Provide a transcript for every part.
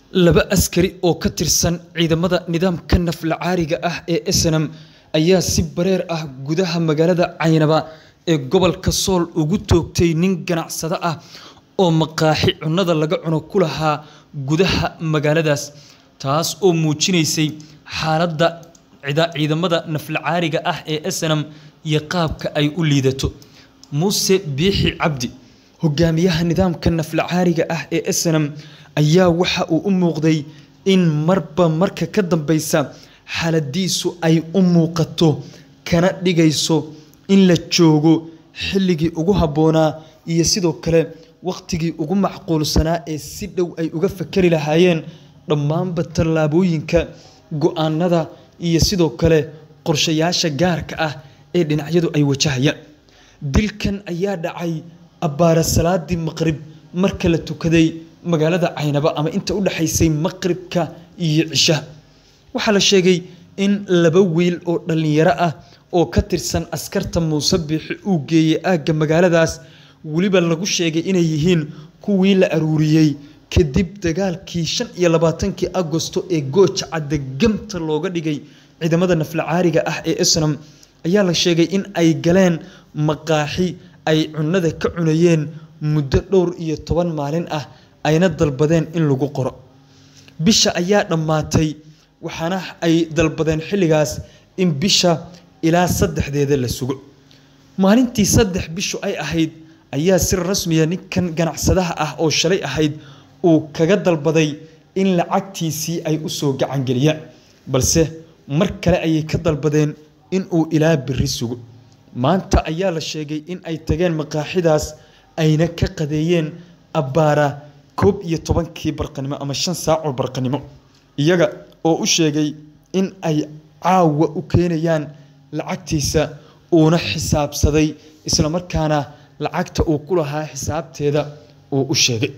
Laba askari oo ka tirsan ciidamada nidaamka naflacaariga ah ee SNM ayaa si bareer ah gudaha magaalada Caynaba ee gobolka Sool ugu toogtay nin ganacsade ah oo maqaaxi cunnada laga cuno ku lahaa gudaha magaaladaas, taas oo muujinaysay xaaladda ciidamada naflacaariga ah ee SNM iyo qaabka ay u liidato. Muuse Biixi Cabdi, hogaamiyaha nidaamka naflacaariga ah ee SNM, ayaa waxa uu u muuqday in marba marka ka dambeysa xaaladiisu ay u muuqato kana dhigayso in la joogo xilligii ugu habboonaa iyo sidoo kale waqtigii ugu macquulsanaa ee si dhow ay uga fakari lahaayeen dhammaanba tallaabooyinka, go'aanada iyo sidoo kale qorshayaasha gaarka ah ee dhinacyadu ay wajahayaan. Dilkan ayaa dhacay abbaare salaadii maqrib marka la tukaday magaalada Caynaba ama inta u dhaxaysay maqribka iyo cishaha. Waxaa la sheegay in laba wiil oo dhalinyaro ah oo ka tirsan askarta Muuse Biixi uu geeyay aagga magaaladaas, weliba lagu sheegay inay yihiin kuwii la aruuriyay kadib dagaalkii shan iyo labaatankii Agoosto ee Gooja Cadde Gamta looga dhigay ciidamada naflacaariga ah ee SNM ayaa la sheegay in ay galeen maqaaxi ay cunnada ka cunayeen muddo dhowr iyo toban maalin ah ayna dalbadeen in lagu qoro. Bisha ayaa dhammaatay waxaana ay dalbadeen xilligaas in bisha ilaa saddexdeeda la sugo. Maalintii saddex bishu ay ahayd ayaa si rasmi ah ninkan ganacsadaha ah oo shalay ahayd uu kaga dalbaday in lacagtiisii ay u soo gacan geliyaan, balse mar kale ayay ka dalbadeen in uu ilaa berri sugo. Maanta ayaa la sheegay in ay tageen maqaaxidaas ayna ka qadeeyeen abbaara koob iyo tobankii barqanimo ama shan saac oo barqanimo, iyaga oo u sheegay in ay caawa u keenayaan lacagtiisa uuna xisaabsaday isla markaana lacagta uu ku lahaa xisaabteeda uu u sheegay.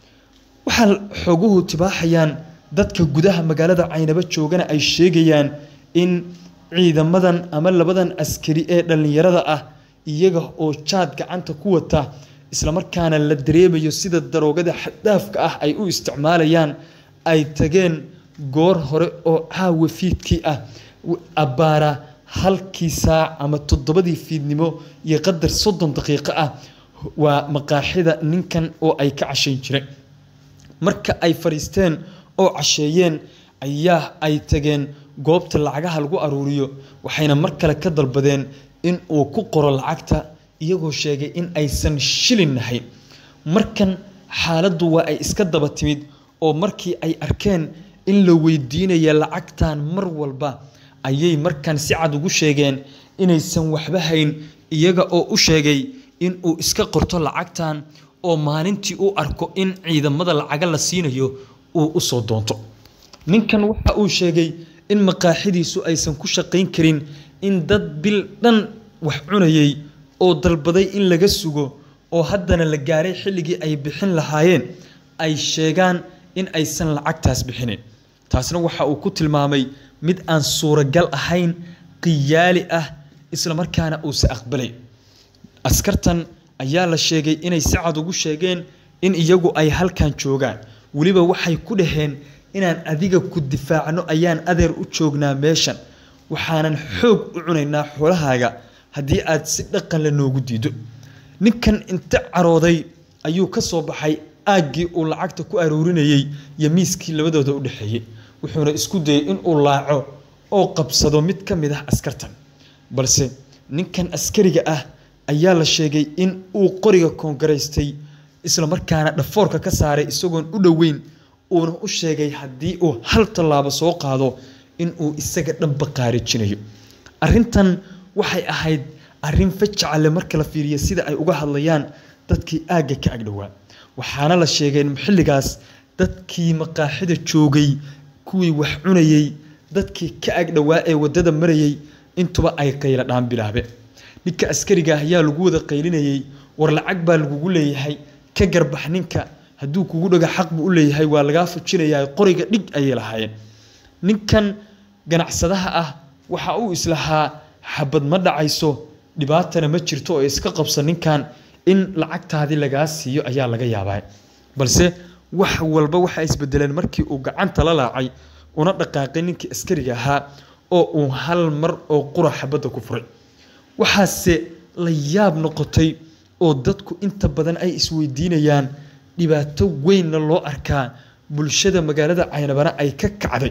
Waxaa xoguhu tibaaxayaan dadka gudaha magaalada Caynaba joogana ay sheegayaan in ciidamadan ama labadan askari ee dhalinyarada ah iyaga oo jaad gacanta ku wata isla markaana la dareemayo sida daroogada xad-dhaafka ah ay u isticmaalayaan ay tageen goor hore oo caawa fiidkii ah abbaara halkii saac ama toddobadii fiidnimo iyo qadar soddon daqiiqo ah waa maqaaxida ninkan oo ay ka cashayn jireen. Marka ay fadhiisteen oo casheeyeen ayaa ay tageen goobta lacagaha lagu aruuriyo waxayna mar kale ka dalbadeen in uu ku qoro lacagta iyagoo sheegay in aysan shilin nahayn. Markan xaaladdu waa ay iska daba timid oo markii ay arkeen in la weydiinaya lacagtan mar walba ayay markan si cad ugu sheegeen inaysan waxba hayn iyaga oo u sheegay in uu iska qorto lacagtan oo maalintii uu arko in ciidamada lacaga la siinayo uu u soo doonto. Ninkan waxa uu sheegay in maqaaxidiisu aysan ku shaqayn karin in dad bil dhan wax cunayay oo dalbaday in laga sugo oo haddana la gaaray xilligii ay bixin lahaayeen ay sheegaan in aysan lacagtaas bixinin. Taasna waxa uu ku tilmaamay mid aan suuragal ahayn, khiyaali ah, isla markaana uusan aqbalay. Askartan ayaa la sheegay inay si cad ugu sheegeen in iyagu ay halkan joogaan, weliba waxay ku dhaheen inaan adiga ku difaacno ayaan adeer u joognaa meeshan, waxaanan xoog u cunaynaa xoolahaaga haddii aad si dhaqan leh noogu diiddo. Ninkan inta carooday ayuu ka soo baxay aaggii uu lacagta ku aruurinayay iyo miiskii labadooda u dhexeeyay, wuxuuna isku dayay in uu laaco oo qabsado mid ka mid ah askartan. Balse ninkan askariga ah ayaa la sheegay in uu qoriga koongaraystay isla markaana dhafoorka ka saaray isagoon u dhoweyn uuna u sheegay haddii uu hal tallaabo soo qaado in uu isaga dhanba qaarijinayo. Arrintan waxay ahayd arrin fajac leh marka la fiiriyo sida ay uga hadlayaan dadkii aagga ka agdhowaa. Waxaana la sheegay in xilligaas dadkii maqaaxida joogay, kuwii wax cunayay, dadkii ka agdhowaa ee waddada marayay intuba ay qaylo dhaan bilaabeen. Ninka askariga ah ayaa lagu wada qaylinayay, war lacag baa lagugu leeyahay, ka garbax ninka, hadduu kugu dhago xaq buu u leeyahay waa lagaa fujinayaa, qoriga dhig ayay lahaayeen. Ninkan ganacsadaha ah waxa uu islahaa xabad ma dhacayso, dhibaatana ma jirto oo iska qabso ninkan in lacagtaadii lagaa siiyo ayaa laga yaabaa. Balse wax walba waxaa isbedeleen markii uu gacanta la laacay una dhaqaaqay ninkii askariga ahaa oo uu hal mar oo qura xabadda ku furay waxaase la yaab noqotay oo dadku inta badan ay isweydiinayaan dhibaato weynna loo arkaa bulshada magaalada caynabana ay ka kacday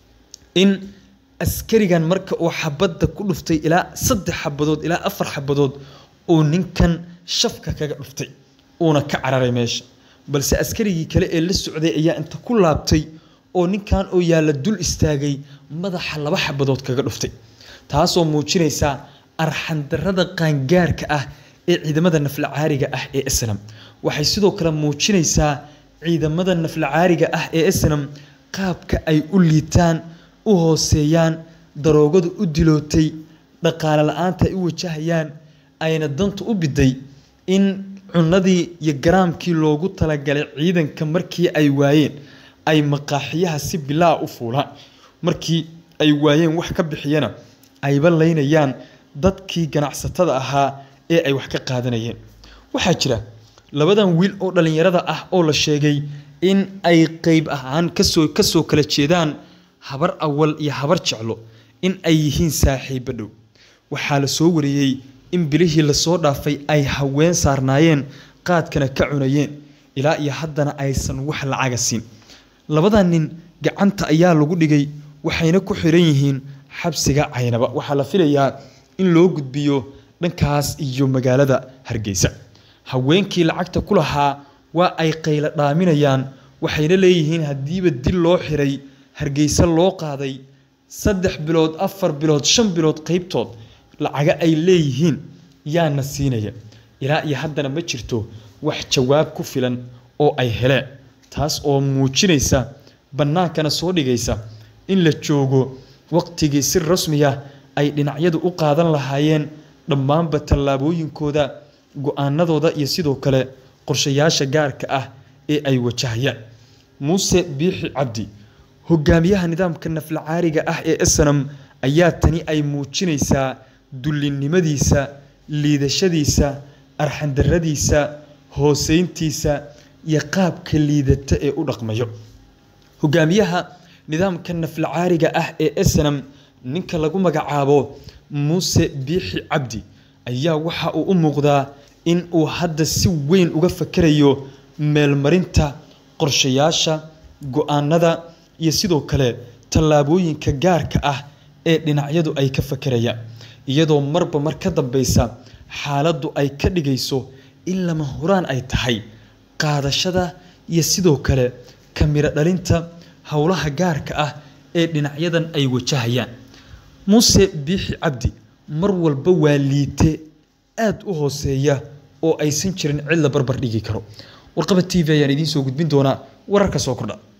in askarigan marka uu xabadda ku dhuftay ilaa saddex xabadood ilaa afar xabadood uu ninkan shafka kaga dhuftay uuna ka cararay meesha balse askarigii kale ee la socday ayaa inta ku laabtay oo ninkan oo yaalla dul istaagay madaxa laba xabadood kaga dhuftay taasoo muujinaysa arxandarrada qaangaarka ah ee ciidamada naflacaariga ah ee islam waxay sidoo kale muujinaysaa ciidamada naflacaariga ah ee islam qaabka ay u liitaan u hooseeyaan daroogadu u dilootay dhaqaale la-aanta ay u wajahayaan ayna danta u biday in cunadii iyo garaamkii loogu talagalay ciidanka markii ay waayeen ay maqaaxiyaha si bilaa u fuulaan markii ay waayeen wax ka bixiyana ayba laynayaan dadkii ganacsatada ahaa ee ay wax ka qaadanayeen waxaa jira labadan wiil oo dhallinyarada ah oo la sheegay in ay qeyb ahaan kasoo kasoo kala jeedaan habar awal iyo habar jeclo in ay yihiin saaxiibo dhow waxaa la soo wariyey in bilihii lasoo dhaafay ay haween saarnaayeen qaadkana ka cunayeen ilaa iyo haddana aysan wax lacaga siin labadan nin gacanta ayaa lagu dhigay waxayna ku xiran yihiin xabsiga caynaba waxaa la filayaa in loo gudbiyo dhankaas iyo magaalada hargeysa haweenkii lacagta ku lahaa waa ay qaylo dhaaminayaan waxayna leeyihiin haddiiba dil loo xiray hargeysa loo qaaday saddex bilood afar bilood shan bilood qeybtood lacaga ay leeyihiin yaana siinaya ilaa iyo haddana ma jirto wax jawaab ku filan oo ay heleen taas oo muujinaysa bannaankana soo dhigaysa in la joogo waqtigii si rasmiya ay dhinacyadu u qaadan lahaayeen dhammaanba tallaabooyinkooda go-aanadooda iyo sidoo kale qorshayaasha gaarka ah ee ay wajahayaan muuse biixi cabdi hogaamiyaha nidaamka naflacaariga ah ee snam ayaa tani ay muujinaysaa dullinimadiisa liidashadiisa arxandaradiisa hooseyntiisa iyo qaabka liidata ee u dhaqmayo hogaamiyaha nidaamka naflacaariga ah ee snam ninka lagu magacaabo muuse biixi cabdi ayaa waxa uu u muuqdaa in uu hadda si weyn uga fakerayo meelmarinta qorshayaasha go-aanada iyo sidoo kale tallaabooyinka gaarka ah ee dhinacyadu ay ka fakerayaan iyadoo marba mar ka dambeysa xaaladdu ay ka dhigayso in lama huraan ay tahay qaadashada iyo sidoo kale kamiro dhalinta howlaha gaarka ah ee dhinacyadan ay wajahayaan muuse biixi cabdi mar walba waa liite aada u hooseeya oo aysan jirin cid la barbar dhigi karo warqaba t v ayaan idiin soo gudbin doonaa wararka soo kordha